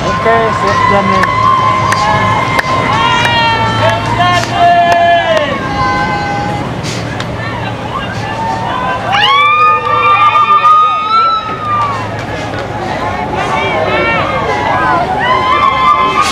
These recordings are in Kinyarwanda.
Okej, zjeżdżamy.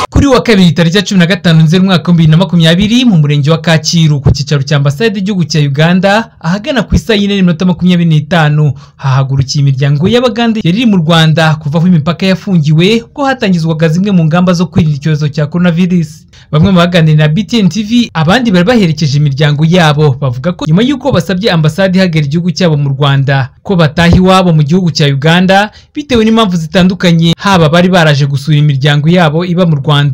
kuri wa kabiri tariki ya cumi na gatanu nzeri umwaka w'ibihumbi bibiri na makumyabiri mu murenge wa kacyiru ku cyicaro cya ambasade y'igihugu cya uganda ahagana ku isaha y'ine n'iminota makumyabiri n'itanu hahagurukiye imiryango y'abagande yari iri mu rwanda kuva aho imipaka yafungiwe ubwo hatangizwaga zimwe mu ngamba zo kwirinda icyorezo cya coronavirus bamwe mu baganiriye na btn tv abandi bari baherekeje imiryango yabo bavuga ko nyuma y'uko basabye ambasade ihagera igihugu cyabo mu rwanda ko bataha iwabo mu gihugu cya uganda bitewe n'impamvu zitandukanye haba bari baraje gusura imiryango yabo iba mu rwanda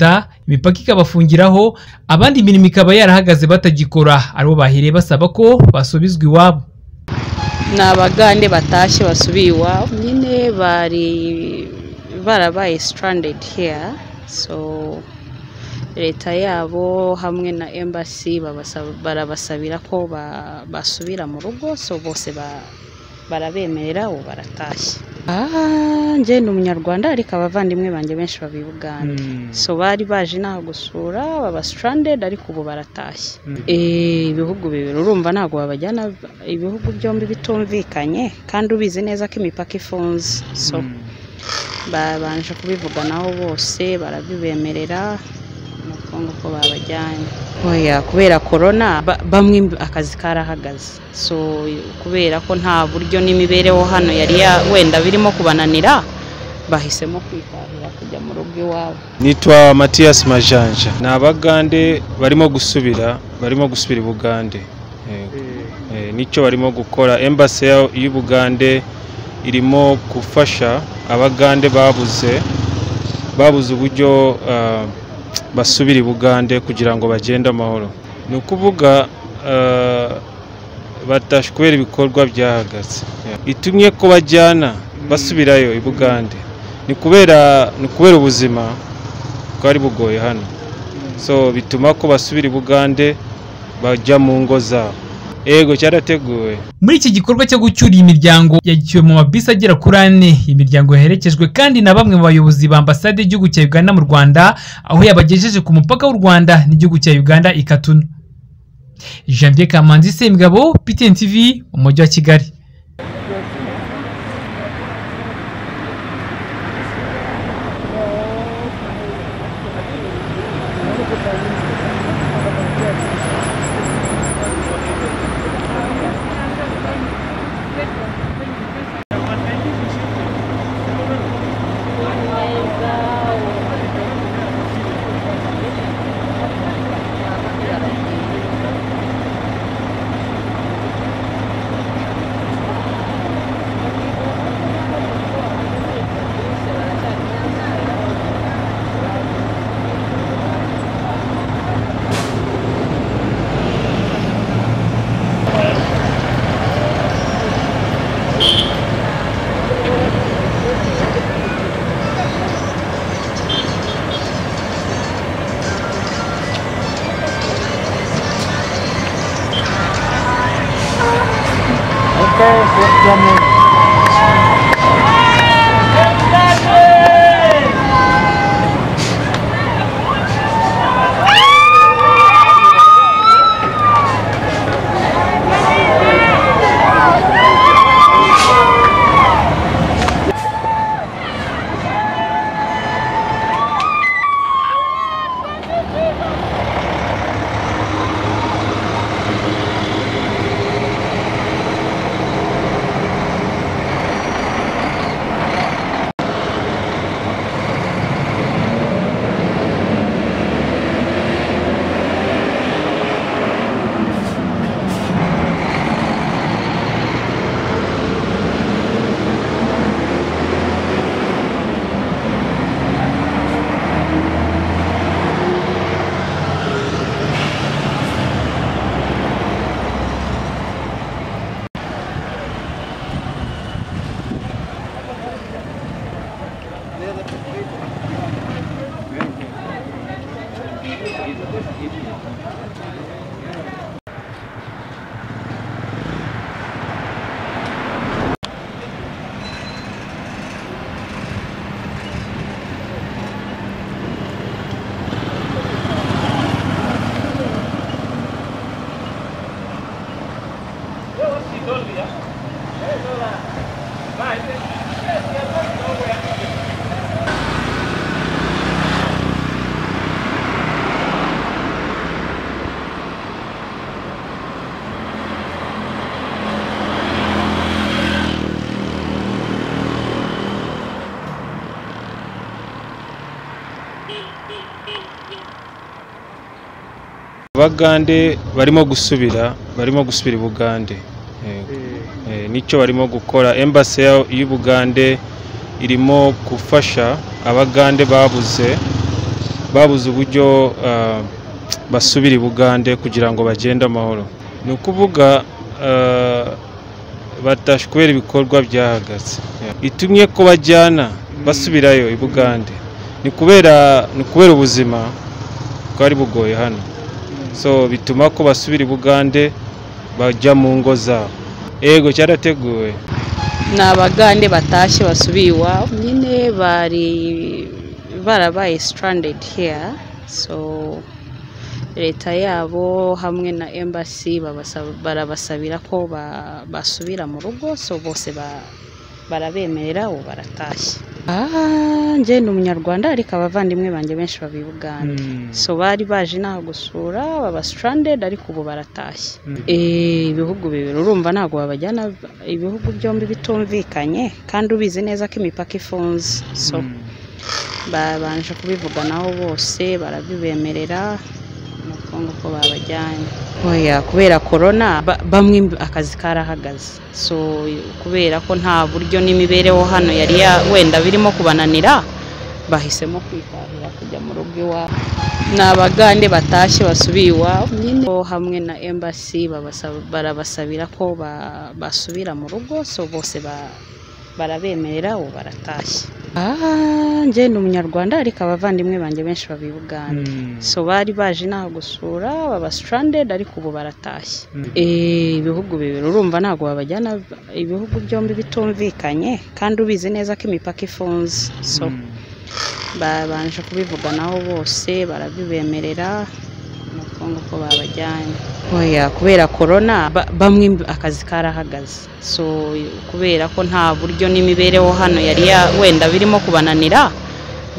imipaka ikabafungiraho abandi imirimo ikaba yarahagaze batagikora aribo bahereye basaba ko basubizwa iwabo ni abagande batashye basubiye iwabo nyine bari barabaye stranded here so leta yabo hamwe na embassy babasa- barabasabira ko ba- basubira mu rugo so bose ba- barabemerera ubu baratashye Ah, njye ni umunyarwanda ariko abavandimwe banjye benshi baba i Bugande so bari baje inaha gusura baba stranded ariko ubu baratashye Eh, ibihugu bibiri urumva ntabwo babajyana ibihugu byombi bitumvikanye kandi ubizi neza ko imipaka ifunze so babanje kubivuganaho bose barabibemerera nuko nguko babajyanye oya kubera korona ba- bamwe akazi karahagaze so kubera ko nta buryo n'imibereho hano yari ya- wenda birimo kubananira bahisemo kwitarira kujya mu rugo iwabo nitwa matiyasi majanja ni abagande barimo gusubira barimo gusubira i bugande Yego. Eh, nicyo barimo gukora embasi y'ubugande irimo gufasha abagande babuze babuze uburyo ah, basubira i bugande kugira ngo bagende amahoro ni ukuvuga ah, batashye kubera ibikorwa byahagaze Yeah. itumye ko bajyana basubirayo i bugande ni kubera ni kubera ubuzima bwari bugoye hano so bituma ko basubira i bugande bajya mu ngo zabo ego cyarateguwe muri iki gikorwa cyo gucyura iyi miryango yagiwe mu mabisi agera kuri ane iyi miryango yaherekejwe kandi na bamwe mu bayobozi ba ambasade y'igihugu cya uganda mu rwanda aho yabagejeje ku mupaka w'u rwanda n'igihugu cya uganda i katuna janvier kamanzi semugabo ptn tv umujyi wa kigali Okej, zjeżdżamy. abagande barimo gusubira barimo gusubira i bugande Yego. Eh, nicyo barimo gukora embassy ya- y'ubugande irimo gufasha abagande babuze babuze uburyo ah, basubira i bugande kugira ngo bagende amahoro ni ukuvuga ah, batashe kubera ibikorwa byahagaze itumye ko bajyana basubirayo i bugande ni kubera ni ukubera ubuzima bwari bugoye hano so bituma ko basubira i bugande bajya mu ngo zabo ego cyarateguwe ni abagande batashye basubiye iwabo nyine bari barabaye stranded here so leta yabo hamwe na embassy babasa- barabasabira ko ba- basubira mu rugo so bose ba- barabemerera ubu baratashye Ah, njye ni umunyarwanda ariko abavandimwe banjye benshi baba i Bugande so bari baje inaha gusura baba stranded ariko ubu baratashye Eh, ibihugu bibiri urumva ntabwo babajyana ibihugu byombi bitumvikanye kandi ubizi neza ko imipaka ifunze so babanje kubivuganaho bose barabibemerera nuko nguko babajyanye oya kubera korona ba- bamwe akazi karahagaze so kubera ko nta buryo n'imibereho hano yari ya- wenda birimo kubananira bahisemo kwitahira kujya mu rugo iwabo ni abagande batashye basubiye iwabo nyine bo hamwe na embassy babasa- barabasabira ko ba- basubira mu rugo so bose ba- barabemerera ubu baratashye Ah, njye ni umunyarwanda ariko abavandimwe banjye benshi baba i Bugande so bari baje inaha gusura baba stranded ariko ubu baratashye Eh, ibihugu bibiri urumva ntabwo babajyana ibihugu byombi bitumvikanye kandi ubizi neza ko imipaka ifunze so babanje kubivuganaho bose barabibemerera nuko nguko babajyanye oya kubera korona ba- bamwe akazi karahagaze so kubera ko nta buryo n'imibereho hano yari ya- wenda birimo kubananira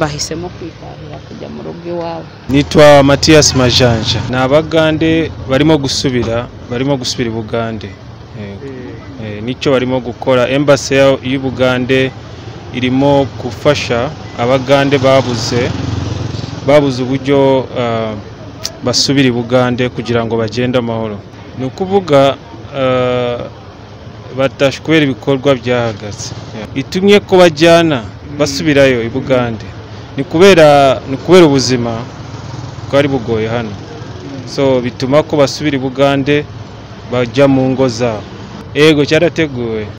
bahisemo kwitahira kujya mu rugo iwabo nitwa matiyasi majanja ni abagande barimo gusubira barimo gusubira i bugande Yego. Eh, nicyo barimo gukora embassy ya- y'ubugande irimo gufasha abagande babuze babuze uburyo ah, basubira i bugande kugira ngo bagende amahoro ni ukuvuga ah, batashe kubera ibikorwa byahagaze itumye ko bajyana basubirayo i bugande ni kubera ni kubera ubuzima bwari bugoye hano so bituma ko basubira i bugande bajya mu ngo zabo ego cyarateguwe